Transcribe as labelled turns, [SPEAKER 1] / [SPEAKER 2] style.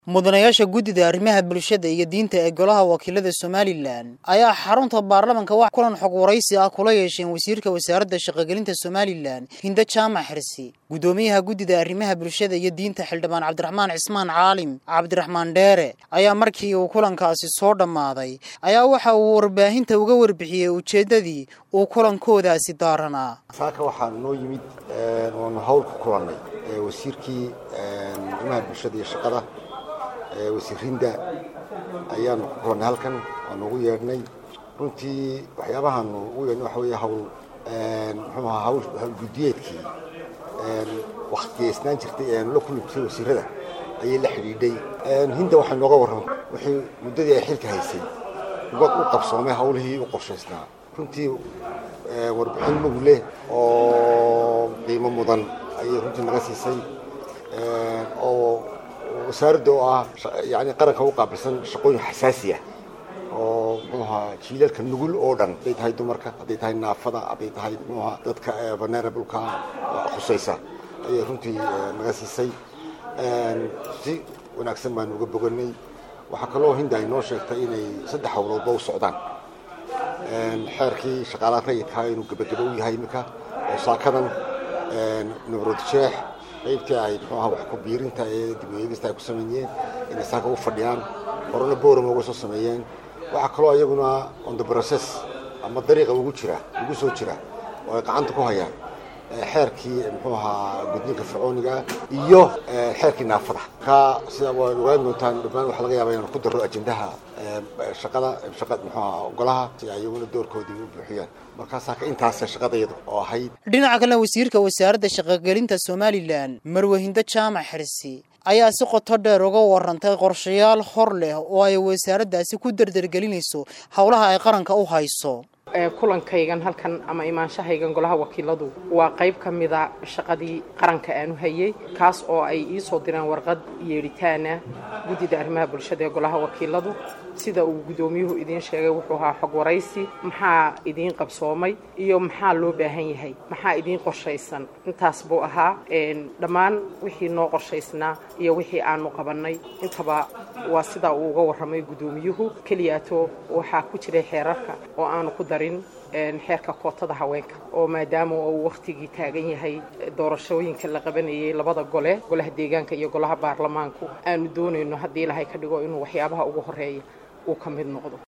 [SPEAKER 1] mudanayaasha guddida arrimaha bulshada iyo diinta ee golaha wakiilada somalilan ayaa xarunta baarlamanka wax kulan xog waraysi ah kula yeesheen wasiirka wasaaradda shaqogelinta somalilan hindo jaamac xirsi guddoomiyaha guddida arrimaha bulshada iyo diinta xildhibaan cabdiraxmaan cismaan caalim cabdiraxmaan dheere ayaa markii uu kulankaasi soo dhammaaday ayaa waxa uu warbaahinta uga warbixiyey ujeeddadii uu kulankoodaasi daaranaa
[SPEAKER 2] saaka waxaanu noo yimid waanu hawl ku kulannay wasiirkii arrimaha bulshada iyo shaqada wasiir hinda ayaanu ku kulannay halkan waanu ugu yeedhnay runtii waxyaabahaanu ugu yeedhnay waxa weeye hawl muxuu ahaa hawl hawlguddiyeedkii wakhtigaysnaan jirtay ee aanu la kulmi jirtay wasiirada ayay la xidhiidhay hinda waxay nooga warramay wixii muddadii ay xilka haysay ubad u qabsoomay hawlihii u qorshaysnaa runtii warbixin mug leh oo qiimo mudan ayay runtii naga siisay oo wasaaradda oo ah yani qaranka u qaabilsan shaqooyin xasaasi ah oo muxuu ahaa jiilalka nugul oo dhan hadday tahay dumarka hadday tahay naafada hadday tahay muxuu ahaa dadka vulnerableka khusaysa ayay runtii naga siisay si wanaagsan baanu uga boganay waxaa kaloo hinda ay noo sheegtay inay saddex hawloodba u socdaan xeerkii shaqaalaha rayidkaa inuu gebageba u yahay iminka oo saakadan nabrodsheex qaybtii ay muxuu ahaa wax ku biirinta ee dib u eegista ay ku sameeyeen inay saaka u fadhiyaan horena boorama uga soo sameeyeen waxaa kaloo iyaguna on the process ama dariiqa ugu jira ugu soo jira oo ay gacanta ku hayaan xeerkii muxuu ahaa gudniinka fircooniga iyo xeerkii naafada ka sida waad ogaan doontaan dhammaan waxaa laga yaaba inaan ku daro ajendaha shaqada shaqa muxuu ahaa golaha si ay iyaguna doorkoodii u buuxiyaan markaasaa ka intaas shaqadayadu oo ahayd
[SPEAKER 1] dhinaca kalena wasiirka wasaaradda shaqogelinta somalilan marwahindo jaamac xirsi ayaa si qoto dheer uga warantay qorshayaal hor leh oo ay wasaaraddaasi ku dardargelinayso howlaha ay qaranka u hayso
[SPEAKER 3] kulankaygan halkan ama imaanshahaygan golaha wakiiladu waa qayb ka mida shaqadii qaranka aanu hayay kaas oo ay ii soo direen warqad yeedhitaana guddida arrimaha bulshada ee golaha wakiiladu sida uu guddoomiyuhu idiin sheegay wuxuu ahaa xog waraysi maxaa idiin qabsoomay iyo maxaa loo baahan yahay maxaa idiin qorshaysan intaas buu ahaa dhammaan wixii noo qorshaysnaa iyo wixii aanu qabannay intaba waa sidaa uu uga warramay guddoomiyuhu keliyaato waxaa ku jiray xeerarka oo aanu ku darin xeerka kootada haweenka oo maadaama uu wakhtigii taagan yahay doorashooyinka la qabanayay labada gole golaha deegaanka iyo golaha baarlamaanku aanu doonayno haddii ilahay ka dhigo inuu waxyaabaha ugu horeeya uu ka mid noqdo